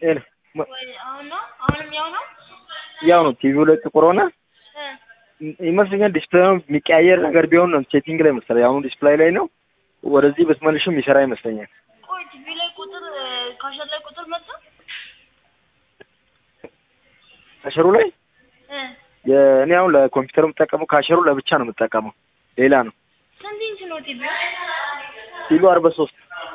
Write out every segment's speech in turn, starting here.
ኤል መ- ወይ አሁን ነው አሁንም ያው ነው ያው ነው ቲቪው ላይ ጥቁር ሆነ እ ይመስለኛል ዲስፕሌይ የሚቀያየር ነገር ቢሆን ነው ሴቲንግ ላይ መሰለኝ። አሁን ዲስፕሌይ ላይ ነው። ወደዚህ ብትመልሽም የሚሰራ ይመስለኛል። ቆይ ቲቪ ላይ ቁጥር እ፣ ካሸር ላይ ቁጥር መጣ ካሸሩ ላይ እ የእኔ አሁን ለኮምፒውተር የምጠቀመው ካሸሩ ለብቻ ነው የምጠቀመው፣ ሌላ ነው። ስንት ኢንች ነው ቲቪ ቲቪው አርባ ሶስት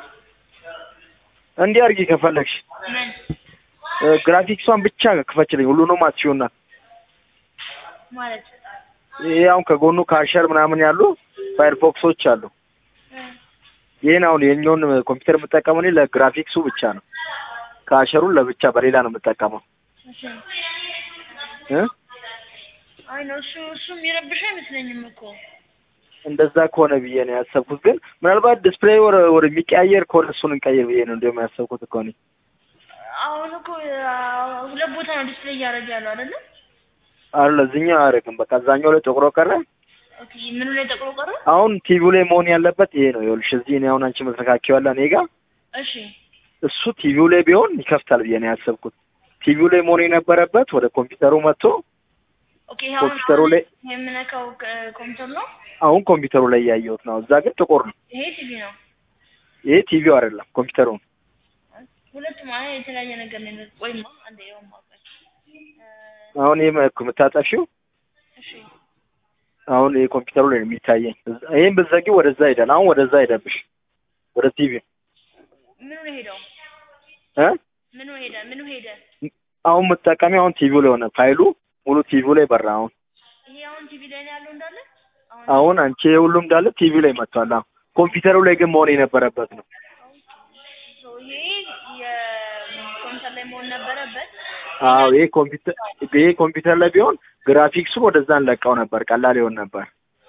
እንዲህ አድርጊ ከፈለግሽ ምን እ፣ ግራፊክሷን ብቻ ክፈችልኝ። ሁሉንም አትሺውና ማለት ይሄ አሁን ከጎኑ ካሸር ምናምን ያሉ ፋየርፎክሶች አሉ። እ ይህን አሁን የኛውን ኮምፒውተር የምጠቀመው እኔ ለግራፊክሱ ብቻ ነው። ካሸሩን ለብቻ በሌላ ነው የምጠቀመው እሺ እ አይ ነው እሱ እሱ የሚረብሽ አይመስለኝም እኮ እንደዛ ከሆነ ብዬ ነው ያሰብኩት። ግን ምናልባት ዲስፕሌይ ወደ ወደ የሚቀያየር ከሆነ እሱን እንቀይር ብዬ ነው እንዲያውም ያሰብኩት እኮ እኔ። አሁን እኮ አ፣ ሁለት ቦታ ነው ዲስፕሌይ እያደረገ ያለው አይደለ? አለ እዚህኛው አያደርግም። በቃ እዛኛው ላይ ጥቁሮ ቀረ። ኦኬ ምኑ ላይ ጠቅሎ ቀረ? አሁን ቲቪው ላይ መሆን ያለበት ይሄ ነው። ይኸውልሽ እዚህ እኔ አሁን አንቺ መስተካከያለ እኔ ጋር እሺ እሱ ቲቪው ላይ ቢሆን ይከፍታል ብዬ ነው ያሰብኩት። ቲቪው ላይ መሆን የነበረበት ወደ ኮምፒውተሩ መጥቶ ኦኬ ይሄ አሁን ኮምፒውተሩ ላይ የምነካው ክ- ኮምፒውተር ነው። አሁን ኮምፒውተሩ ላይ ያየሁት ነው። እዛ ግን ጥቁር ነው። ይሄ ቲቪ ነው። ይሄ ቲቪው አይደለም ኮምፒውተሩ ነው። ሁለቱም አይ የተለያየ ነገር ነው። የሚለው። ቆይማ አንዴ ያው ማውቀት አሁን ይሄ መ- የምታጠፊው እሺ አሁን ይሄ ኮምፒውተሩ ላይ ነው የሚታየኝ። እዛ- ይሄን ብትዘጊ ወደዛ ሄዳል። አሁን ወደዛ ሄደብሽ ወደ ቲቪ ምኑ ነው ሄደው? እ ምኑ ሄደ? ምኑ ሄደ? አሁን የምትጠቀሚ አሁን ቲቪው ላይ ሆነ ፋይሉ ሙሉ ቲቪው ላይ በራ። አሁን ይሄ አሁን ቲቪ ላይ ነው ያለው እንዳለ። አሁን አሁን አንቺ ይሄ ሁሉም እንዳለ ቲቪው ላይ መጥቷል። አሁን ኮምፒውተሩ ላይ ግን መሆን የነበረበት ነው። ሶ ይሄ የኮምፒውተር ላይ መሆን ነበረበት። አዎ ይሄ ኮምፒውተር ይሄ ኮምፒውተር ላይ ቢሆን ግራፊክሱ ወደዛ እንለቀው ነበር፣ ቀላል ይሆን ነበር።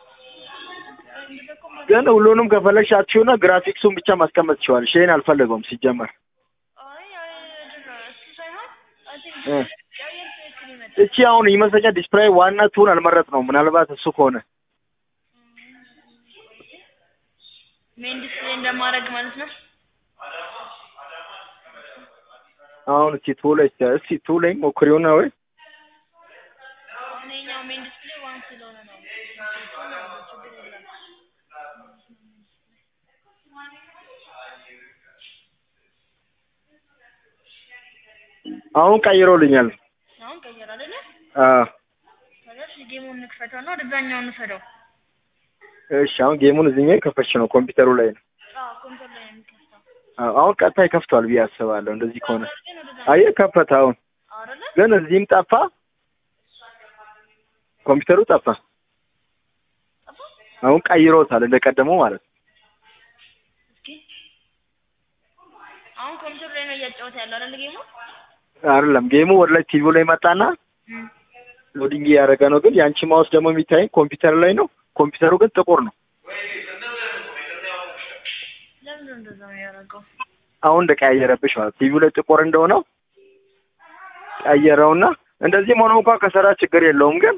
ግን ሁሉንም ከፈለግሽ አትሺውና ግራፊክሱን ብቻ ማስቀመጥ ትችዋለሽ። ይሄን አልፈለገውም ሲጀመር። አይ አይ እንትን ነው እሱ ሳይሆን አይ ቲንክ እ ያየር ትክክል ይመጣል። እቺ አሁን ይመስለኛል ዲስፕሌይ ዋና ቱን አልመረጥ ነው። ምናልባት እሱ ከሆነ ሜን ዲስፕሌይ እንደማድረግ ማለት ነው። አሁን እቺ ቱ ላይ እስቲ ቱ ላይ ሞክሪውና ወይ አሁን ይኸኛው ሜን ዲስፕሌይ ዋን ስለሆነ ነው። ችግር የለም። አሁን ቀይሮልኛል። አሁን ቀየር አይደለ? አዎ ከዛ ጌሙን እንክፈተው እና ወደዛኛው እንውሰደው። እሺ አሁን ጌሙን እዚህኛው የከፈች ነው ኮምፒውተሩ ላይ ነው። አዎ ኮምፒውተር ላይ ነው የሚከፍተው። አዎ አሁን ቀጥታ ይከፍቷል ብዬ አስባለሁ። እንደዚህ ከሆነ ግን ወደዛ አየህ ከፈተ። አሁን አይደለ? ግን እዚህም ጠፋ፣ ኮምፒውተሩ ጠፋ። ጠፋ? አሁን ቀይሮታል እንደቀደመው ማለት ነው። እስኪ አሁን ኮምፒውተር ላይ ነው እያጫወተ ያለው አይደለ ጌሙ? አይደለም ጌሙ ወደ ላይ ቲቪው ላይ መጣና እም። ሎዲንግ እያደረገ ነው። ግን የአንቺ ማውስ ደግሞ የሚታየኝ ኮምፒውተር ላይ ነው። ኮምፒውተሩ ግን ጥቁር ነው። ለምን ነው እንደዛ ነው ያደረገው? አሁን እንደቀያየረብሽ ማለት ቲቪው ላይ ጥቁር እንደሆነው ቀየረውና እንደዚህም ሆኖ እንኳን ከሰራ ችግር የለውም። ግን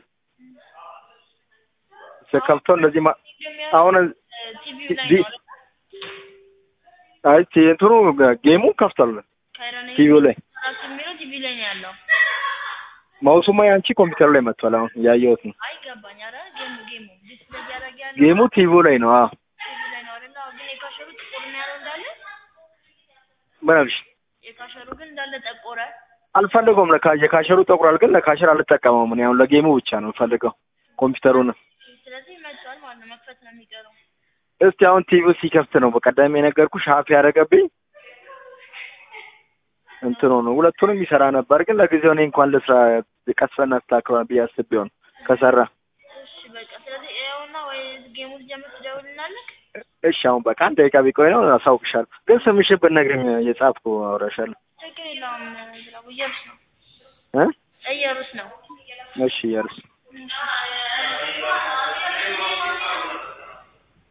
ስከፍተው እንደዚህ ማ- አሁን ቲቪው ላይ ዲ- ነው አይደል? አይ ቲ- እንትኑ ጌሙ ከፍቷል ካይረን ቲቪው ላይ ራሱ የሚለው ቲቪ ላይ ነው ያለው። ማውሱማ ያንቺ ኮምፒውተሩ ላይ መጥቷል። አሁን ያየሁት ነው። አይገባኝ። ኧረ ጌሙ ጌሙ ዲስፕሌይ እያደረገ ያለው ጌሙ ቲቪው ላይ ነው። አዎ ቲቪ ላይ ነው አይደል? አዎ፣ ግን የካሸሩ ጥቁር ነው ያለው እንዳለ። ምን አልሽ? የካሸሩ ግን እንዳለ ጠቆረ። አልፈልገውም። ለካ የካሸሩ ጠቁሯል፣ ግን ለካሸር አልጠቀመውም። እኔ አሁን ለጌሙ ብቻ ነው የምፈልገው ኮምፒውተሩን። ስለዚህ መጥቷል ማለት ነው። መክፈት ነው የሚቀረው። እስቲ አሁን ቲቪው ሲከፍት ነው በቀደም የነገርኩሽ ሀፍ ያደረገብኝ እንትኑ ነው። ሁለቱንም ይሰራ ነበር፣ ግን ለጊዜው እኔ እንኳን ልስራ ቀስፈና አስተካክሏል ብዬ አስቤው ነው ከሰራ። እሺ በቃ ስለዚህ ይኸውና፣ ወይ ጌሙ ልጀምር ትደውልልናለህ። እሺ አሁን በቃ አንድ ደቂቃ ቢቆይ ነው አሳውቅሻለሁ። ግን ስምሽን ብትነግሪኝ የጻፍኩ አውራሻለሁ ችግር የለውም። ዝራቡ እየሩስ ነው እ እየሩስ ነው። እሺ እያልሽ እሺ